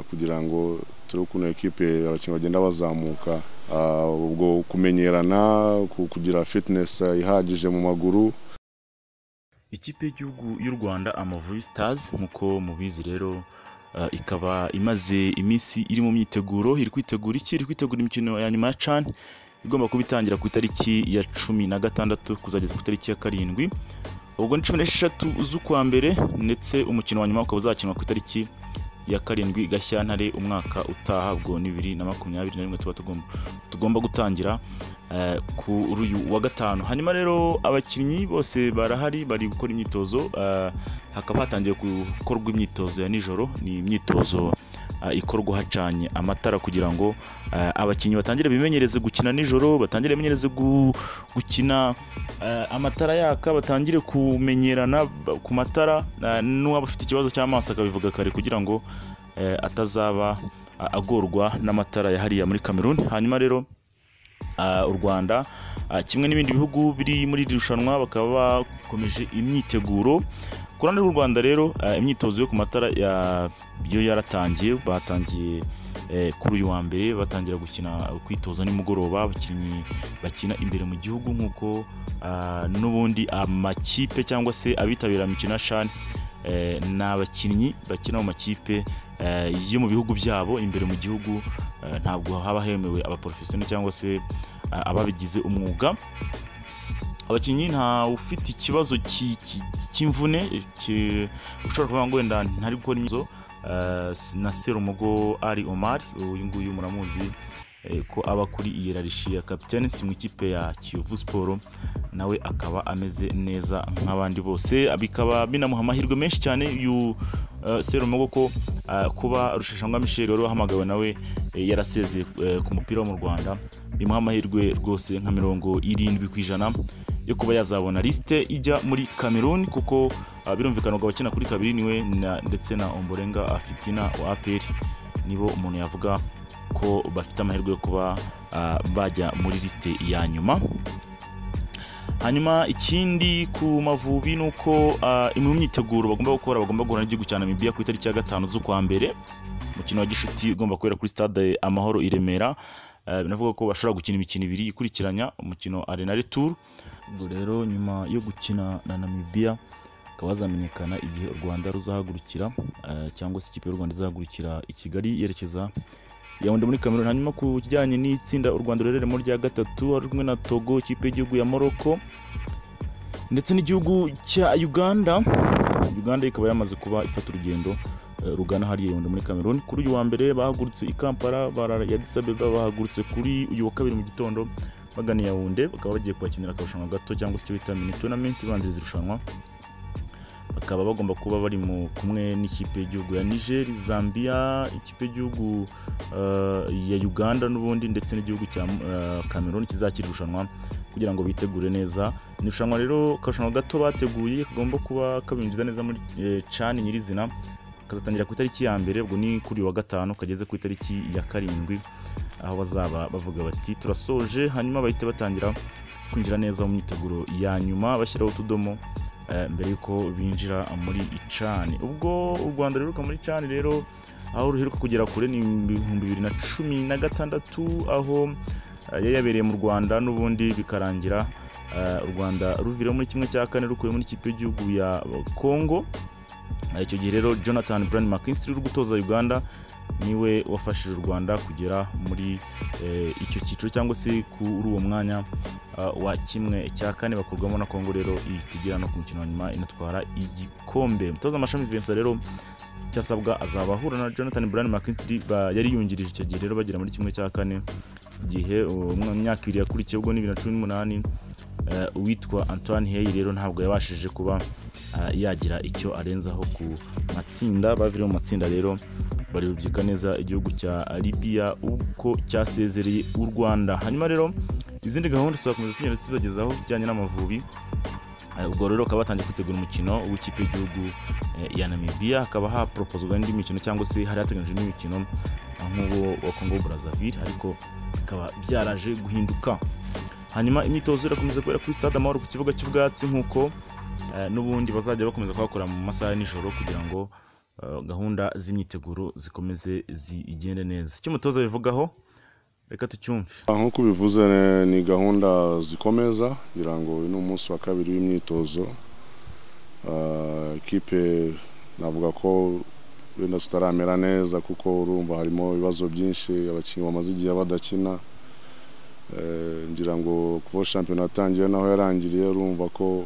kugira ngo turebe ukuntu ekipe abakinnyi bagenda bazamuka Ah, ubwo kumenyerana ku- kugira fitness ihagije mu maguru ikipe y'igihugu y'u rwanda amavubi stars nk'uko mubizi rero eh, ikaba imaze iminsi iri mu myiteguro iri kwitegura iki iri kwitegura imikino ya nyuma ya can igomba kuba itangira ku itariki ya cumi na gatandatu kuzageza ku itariki ya karindwi ubwo ni cumi n'esheshatu z'ukwa mbere ndetse umukino wa nyuma ukaba uzakinwa ku itariki ya karindwi gashyantare umwaka utaha ubwo ni bibiri na makumyabiri na rimwe tuba tugomba, tugomba gutangira eh, kuri uyu wa gatanu hanyuma rero abakinnyi bose barahari bari gukora imyitozo eh, hakaba hatangiye gukorwa imyitozo ya nijoro ni imyitozo eh, ikorwa hacanye amatara kugira ngo eh, abakinnyi batangire bimenyereze gukina nijoro batangire bimenyereze gu- gukina eh, amatara yaka batangire kumenyerana ba- ku matara eh, n'uwaba afite ikibazo cy'amaso akabivuga kare kugira ngo eh, atazaba a- agorwa n'amatara ya hariya muri Cameroon hanyuma rero ah, u rwanda ah, kimwe n'ibindi bihugu biri muri iri rushanwa bakaba bakomeje imyiteguro ku ruhande rw'u rwanda rero ah, imyitozo yo ku matara ya- yo yaratangiye batangiye eh, kuri uyu wa mbere batangira gukina kwitoza nimugoroba abakinnyi bakina imbere mu gihugu nk'uko ah, n'ubundi amakipe cyangwa se abitabira imikino ya shani eh, ni abakinnyi bakina mu makipe eh, yo mu bihugu byabo imbere mu gihugu eh, ntabwo haba hemewe abaporofesiyo cyangwa se eh, ababigize umwuga abakinnyi nta ufite ikibazo ki- ki- cy'imvune ki- ushobora kuvuga ngo wenda ntari gukora imyitozo eh, s- na serumugo ari omar uyu nguyu muramuzi eh, ko aba kuri iyerarishi ya kapitene si mu ikipe ya kiyovu siporo nawe akaba ameze neza nk'abandi bose bikaba binamuha amahirwe menshi cyane uyu eh, serumogo ko eh, kuba rusheshangwa michel wari wahamagawe nawe eh, yarasezeye eh, ku mupira wo mu rwanda bimuha amahirwe rwose nka mirongo irindwi ku ijana yo kuba yazabona lisite ijya muri cameroon kuko ah, birumvikana ngo abakina kuri kabiri niwe na- ndetse na omborenga afitina wa apr nibo umuntu yavuga ko bafite amahirwe yo kuba ah, bajya muri lisite ya nyuma hanyuma ikindi ku mavubi ni uko ah, imwe mu myiteguro bagomba gukora bagomba guhura n'igihugu cya namibiya ku itariki ya gatanu z'ukwa mbere umukino wa gishuti ugomba kubera kuri stade amahoro i remera Eh, binavuga ko bashobora gukina imikino ibiri ikurikiranya umukino arena retour ubwo rero nyuma yo gukina na namibiya hakaba hazamenyekana igihe u rwanda ruzahagurukira eh, cyangwa se ikipe y'u rwanda izahagurukira i kigali yerekeza yawundi muri cameroon hanyuma ku kijyanye n'itsinda u rwanda rureremo rya gatatu ari kumwe na togo ikipe y'igihugu ya morocco ndetse n'igihugu cya uganda uganda ikaba yamaze kuba ifata urugendo eh, rugana hariya yawundi muri cameroon kuri uyu wa mbere bahagurutse i kampala barara ya Addis Ababa, bahagurutse kuri uyu wa kabiri mu gitondo bagana i yawunde bakaba bagiye kuhakinira akarushanwa gato cyangwa se icyo bita mini tournament ibanziriza irushanwa bakaba bagomba kuba bari mu kumwe n'ikipe y'igihugu ya niger zambia ikipe y'igihugu eh, ya uganda n'ubundi ndetse n'igihugu cya eh, cameroon kizakira irushanwa kugira ngo bitegure neza ni irushanwa rero akarushanwa gato bateguye kagomba kuba kabinjiza neza muri eh, cani nyirizina kazatangira ku itariki ya mbere ubwo ni kuri uyu wa gatanu kageze ku itariki ya karindwi aho bazaba bavuga bati turasoje hanyuma bahita batangira kwinjira neza mu myiteguro ya nyuma bashyiraho utudomo eh, mbere y'uko binjira muri icani ubwo u rwanda ruheruka muri cani rero aho ruheruka kugera kure ni ibihumbi bibiri na cumi na gatandatu aho eh, yari yabereye mu rwanda n'ubundi bikarangira eh, u rwanda ruvira muri kimwe cya kane rukuye muri ikipe y'igihugu ya kongo Eh, icyo gihe rero jonathan brian mckinstry uri gutoza uganda niwe wafashije u rwanda kugera muri eh, icyo cyiciro cyangwa se kuri uwo mwanya ah, wa kimwe cya kane bakurwamo na kongo rero ihita igera no ku mukino wa nyuma inatwara igikombe umutoza amashami vincent rero cyasabwa azaba ahura na jonathan brian mckinstry ba- yari yungirije icyo gihe rero bagera muri kimwe cya kane igihe uh, mu myaka ibiri yakurikiye ubwo ni bibiri na cumi n'umunani eh, uwitwa antoine hey rero ntabwo yabashije kuba ah, yagira icyo arenzaho ku matsinda baviriye mu matsinda rero barirubyika neza igihugu cya libya uko cyasezereye u rwanda hanyuma rero izindi gahunda tuzakomeza tugenda tubagezaho bijyanye n'amavubi Eh, ubwo rero bakaba batangiye kwitegura umukino w'ikipe y'igihugu eh, ya namibiya hakaba haproposwa n'indi mikino cyangwa se hari hateganyijwe n'imikino eh, nk'uwo wa kongo burazavire ariko bikaba byaraje guhinduka hanyuma imyitozo irakomeza kubera kuri stade amahoro ku kibuga cy'ubwatsi nk'uko eh, n'ubundi bazajya bakomeza kuhakora mu masaha ya nijoro kugira ngo eh, gahunda z'imyiteguro zikomeze zigende neza icyo umutoza abivugaho reka tucyumve Ah, nk'uko ubivuze eh, ni gahunda zikomeza ngira ngo uyu ni umunsi wa kabiri w'imyitozo Ah, ikipe navuga ko wenda tutaramera neza kuko urumva harimo ibibazo byinshi abakinnyi bamaze igihe badakina Eh, ngira ngo kuva shampiyona yatangiye naho yarangiriye urumva ko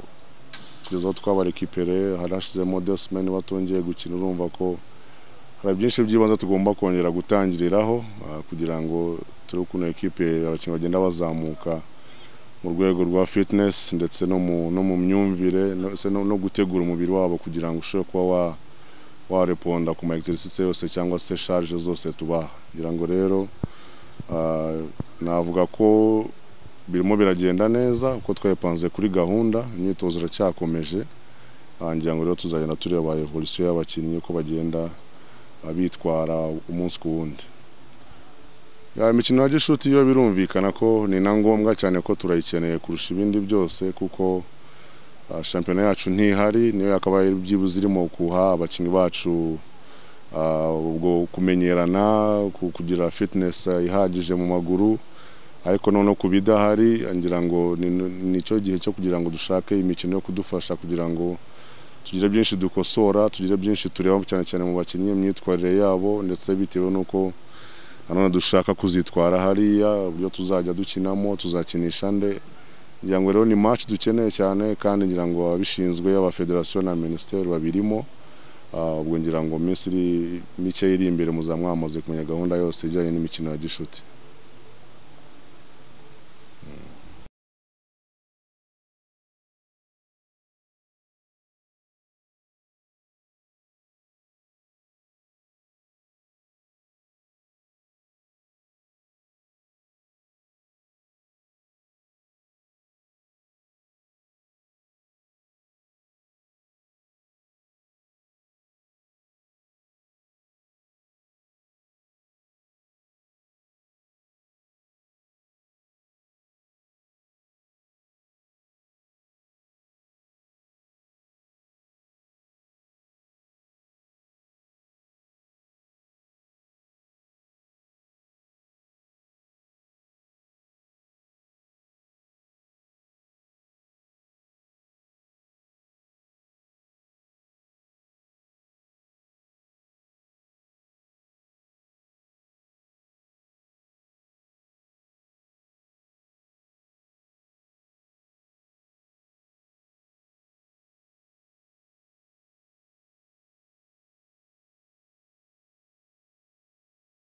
kugeza aho twabarekipere hari hashizemo desimeni batongeye gukina urumva ko hari byinshi by'ibanze tugomba kongera gutangiriraho ah, kugira ngo turi ukuntu ekipe abakinnyi bagenda bazamuka mu rwego rwa fitinesi ndetse no mu no mu myumvire no- se no no gutegura umubiri wabo kugira ngo ushobore kuba wa wareponda ku ma exercice yose cyangwa se charge zose tubaha kugira ngo rero ah, navuga ko birimo biragenda neza uko twepanze kuri gahunda imyitozo iracyakomeje Ah, ngira ngo rero tuzagenda tureba evolution y'abakinnyi uko bagenda ah, bitwara umunsi ku wundi ya imikino ya gishuti yo birumvikana ko ni na ngombwa cyane ko turayikeneye kurusha ibindi byose kuko ah, shampiyona yacu ntihari niyo yakabaye byibuze irimo kuha abakinnyi bacu ah, ubwo kumenyerana ku- kugira fitness ah, ihagije mu maguru ariko noneho ku bidahari ngira ngo ni- ni cyo gihe cyo kugira ngo dushake imikino yo kudufasha kugira ngo tugire byinshi dukosora tugire byinshi tureba cyane cyane mu bakinnyi imyitwarire yabo ndetse bitewe n'uko nanone dushaka kuzitwara hariya uburyo tuzajya dukinamo tuzakinisha nde ngira ngo rero ni match dukeneye cyane kandi ngira ngo ababishinzwe aba federasiyo na minisiteri babirimo Ah, ubwo ngira ngo mu minsi iri mike iri imbere muzaba mwamaze kumenya gahunda yose ijyanye n'imikino ya gishuti